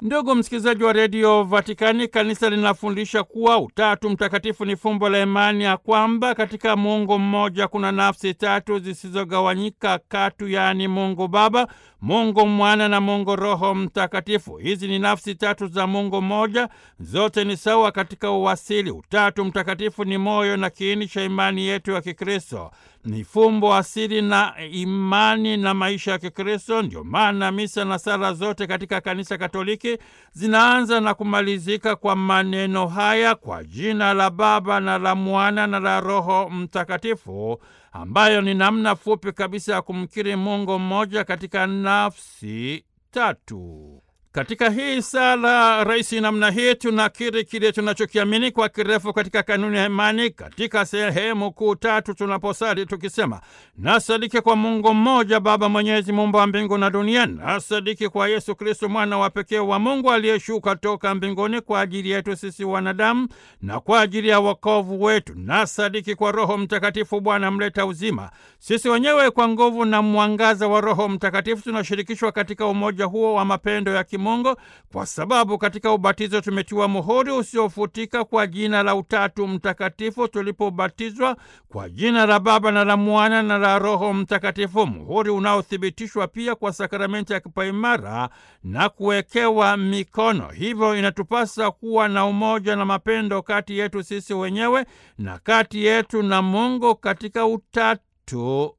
Ndugu msikilizaji wa redio Vatikani, kanisa linafundisha kuwa Utatu Mtakatifu ni fumbo la imani ya kwamba katika Mungu mmoja kuna nafsi tatu zisizogawanyika katu, yaani Mungu Baba, Mungu Mwana na Mungu Roho Mtakatifu. Hizi ni nafsi tatu za Mungu mmoja, zote ni sawa katika uwasili. Utatu Mtakatifu ni moyo na kiini cha imani yetu ya Kikristo, ni fumbo asili na imani na maisha ya Kikristo. Ndio maana misa na sala zote katika Kanisa Katoliki zinaanza na kumalizika kwa maneno haya: kwa jina la Baba na la Mwana na la Roho Mtakatifu, ambayo ni namna fupi kabisa ya kumkiri Mungu mmoja katika nafsi tatu. Katika hii sala rahisi namna hii tunakiri kile tunachokiamini kwa kirefu katika kanuni ya imani katika sehemu kuu tatu, tunaposali tukisema: nasadiki kwa Mungu mmoja Baba Mwenyezi, muumba wa mbingu na dunia. Nasadiki kwa Yesu Kristo, mwana wa pekee wa Mungu aliyeshuka toka mbinguni kwa ajili yetu sisi wanadamu na kwa ajili ya wokovu wetu. Nasadiki kwa Roho Mtakatifu, Bwana mleta uzima. Sisi wenyewe kwa nguvu na mwangaza wa Roho Mtakatifu tunashirikishwa katika umoja huo wa mapendo ya Mungu kwa sababu katika ubatizo tumetiwa muhuri usiofutika kwa jina la Utatu Mtakatifu tulipobatizwa kwa jina la Baba na la Mwana na la Roho Mtakatifu, muhuri unaothibitishwa pia kwa sakramenti ya kipaimara na kuwekewa mikono. Hivyo inatupasa kuwa na umoja na mapendo kati yetu sisi wenyewe na kati yetu na Mungu katika Utatu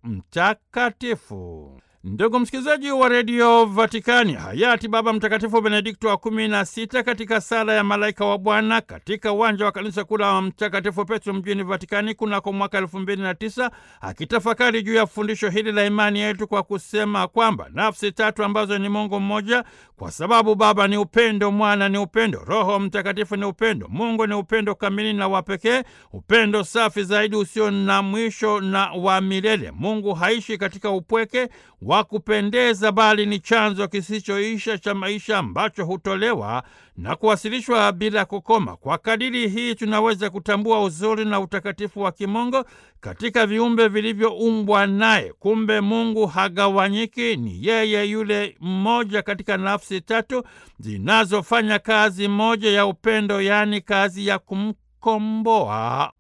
Mtakatifu. Ndugu msikilizaji wa redio Vatikani, hayati Baba Mtakatifu Benedikto wa kumi na sita katika sala ya malaika wa Bwana katika uwanja wa kanisa kuu la Mtakatifu Petro mjini Vatikani kunako mwaka elfu mbili na tisa akitafakari juu ya fundisho hili la imani yetu kwa kusema kwamba nafsi tatu ambazo ni Mungu mmoja, kwa sababu Baba ni upendo, Mwana ni upendo, Roho Mtakatifu ni upendo. Mungu ni upendo kamili na wa pekee, upendo safi zaidi usio na mwisho na wa milele. Mungu haishi katika upweke wa kupendeza bali ni chanzo kisichoisha cha maisha ambacho hutolewa na kuwasilishwa bila kukoma. Kwa kadiri hii tunaweza kutambua uzuri na utakatifu wa kimungu katika viumbe vilivyoumbwa naye. Kumbe Mungu hagawanyiki, ni yeye yule mmoja katika nafsi tatu zinazofanya kazi moja ya upendo, yaani kazi ya kumkomboa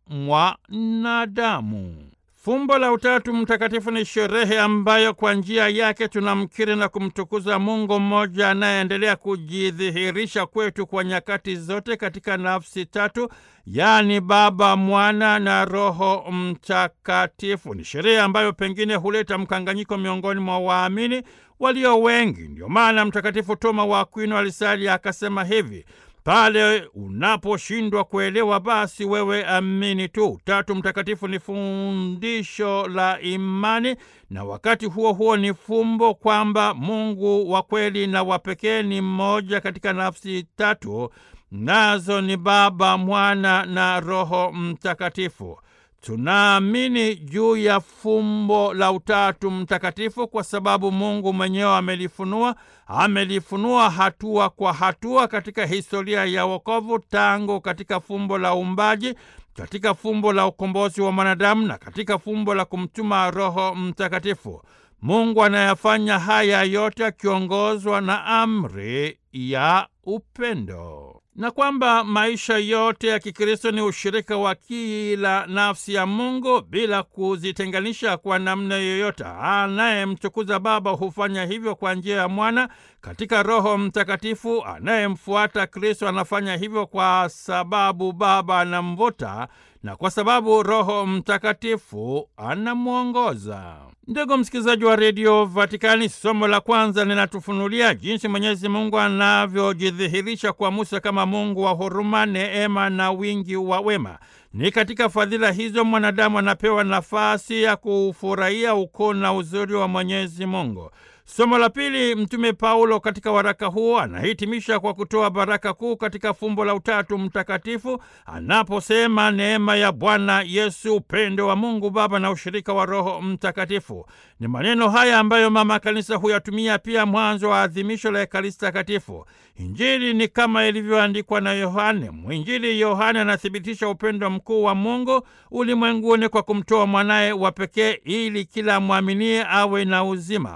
mwanadamu. Fumbo la Utatu Mtakatifu ni sherehe ambayo kwa njia yake tunamkiri na kumtukuza Mungu mmoja anayeendelea kujidhihirisha kwetu kwa nyakati zote katika nafsi tatu, yaani Baba, Mwana na Roho Mtakatifu. Ni sherehe ambayo pengine huleta mkanganyiko miongoni mwa waamini walio wengi. Ndio maana Mtakatifu Toma wa Akwino alisali akasema hivi: pale unaposhindwa kuelewa, basi wewe amini tu. Utatu Mtakatifu ni fundisho la imani na wakati huo huo ni fumbo kwamba Mungu wa kweli na wa pekee ni mmoja katika nafsi tatu, nazo ni Baba, Mwana na Roho Mtakatifu. Tunaamini juu ya fumbo la Utatu Mtakatifu kwa sababu Mungu mwenyewe amelifunua, amelifunua hatua kwa hatua katika historia ya wokovu, tangu katika fumbo la uumbaji, katika fumbo la ukombozi wa mwanadamu na katika fumbo la kumtuma Roho Mtakatifu. Mungu anayafanya haya yote akiongozwa na amri ya upendo na kwamba maisha yote ya Kikristo ni ushirika wa kila nafsi ya Mungu bila kuzitenganisha kwa namna yoyote. Anayemtukuza Baba hufanya hivyo kwa njia ya Mwana katika Roho Mtakatifu. Anayemfuata Kristo anafanya hivyo kwa sababu Baba anamvuta na kwa sababu Roho Mtakatifu anamwongoza. Ndugu msikilizaji wa redio Vatikani, somo la kwanza linatufunulia jinsi Mwenyezi Mungu anavyojidhihirisha kwa Musa kama Mungu wa huruma, neema na wingi wa wema. Ni katika fadhila hizo mwanadamu anapewa nafasi ya kufurahia ukuu na uzuri wa Mwenyezi Mungu. Somo la pili, Mtume Paulo katika waraka huo anahitimisha kwa kutoa baraka kuu katika fumbo la Utatu Mtakatifu anaposema neema ya Bwana Yesu, upendo wa Mungu Baba na ushirika wa Roho Mtakatifu. Ni maneno haya ambayo Mama Kanisa huyatumia pia mwanzo wa adhimisho la Ekaristi Takatifu. Injili ni kama ilivyoandikwa na Yohane. Mwinjili Yohane anathibitisha upendo mkuu wa Mungu ulimwenguni kwa kumtoa mwanaye wa pekee ili kila mwaminie awe na uzima.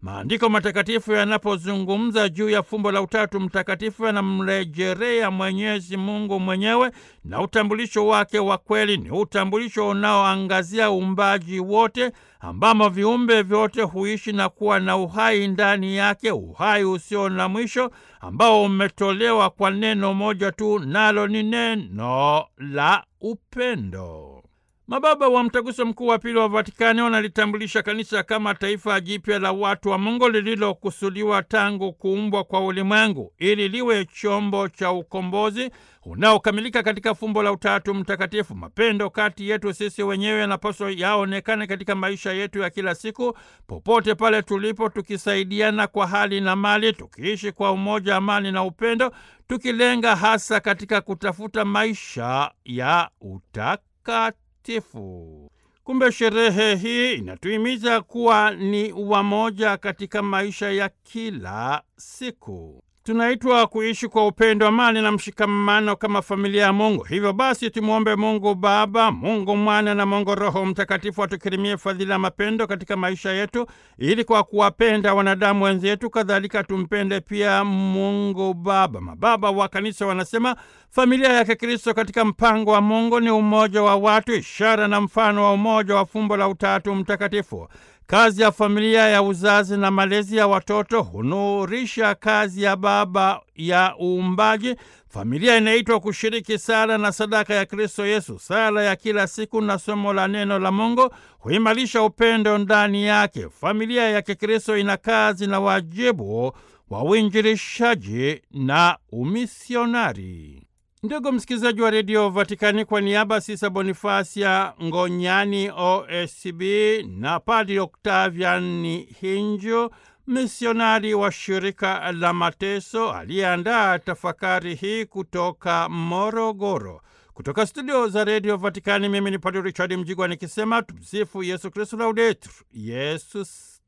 Maandiko matakatifu yanapozungumza juu ya fumbo la Utatu Mtakatifu yanamrejelea Mwenyezi Mungu mwenyewe, na utambulisho wake wa kweli ni utambulisho unaoangazia uumbaji wote, ambamo viumbe vyote huishi na kuwa na uhai ndani yake, uhai usio na mwisho ambao umetolewa kwa neno moja tu, nalo ni neno la upendo. Mababa wa Mtaguso Mkuu wa Pili wa Vatikani wanalitambulisha kanisa kama taifa jipya la watu wa Mungu lililokusudiwa tangu kuumbwa kwa ulimwengu ili liwe chombo cha ukombozi unaokamilika katika fumbo la Utatu Mtakatifu. Mapendo kati yetu sisi wenyewe yanapaswa yaonekane katika maisha yetu ya kila siku, popote pale tulipo, tukisaidiana kwa hali na mali, tukiishi kwa umoja, amani na upendo, tukilenga hasa katika kutafuta maisha ya utakatifu. Kumbe sherehe hii inatuhimiza kuwa ni wamoja katika maisha ya kila siku. Tunaitwa kuishi kwa upendo, amani na mshikamano kama familia ya Mungu. Hivyo basi, tumwombe Mungu Baba, Mungu Mwana na Mungu Roho Mtakatifu atukirimie fadhila ya mapendo katika maisha yetu, ili kwa kuwapenda wanadamu wenzetu, kadhalika tumpende pia Mungu Baba. Mababa wa Kanisa wanasema familia ya Kikristo katika mpango wa Mungu ni umoja wa watu, ishara na mfano wa umoja wa fumbo la Utatu Mtakatifu. Kazi ya familia ya uzazi na malezi ya watoto hunurisha kazi ya Baba ya uumbaji. Familia inaitwa kushiriki sala na sadaka ya Kristo Yesu. Sala ya kila siku na somo la neno la Mungu huimarisha upendo ndani yake. Familia ya Kikristo ina kazi na wajibu wa uinjilishaji na umisionari. Ndugu msikilizaji wa redio Vatikani, kwa niaba Sisa Bonifasia Ngonyani OSB na Padri Oktaviani Hinjo, misionari wa shirika la Mateso, aliyeandaa tafakari hii kutoka Morogoro. Kutoka studio za redio Vatikani, mimi ni Padri Richard Mjigwa nikisema tumsifu Yesu Kristu, laudetur Yesus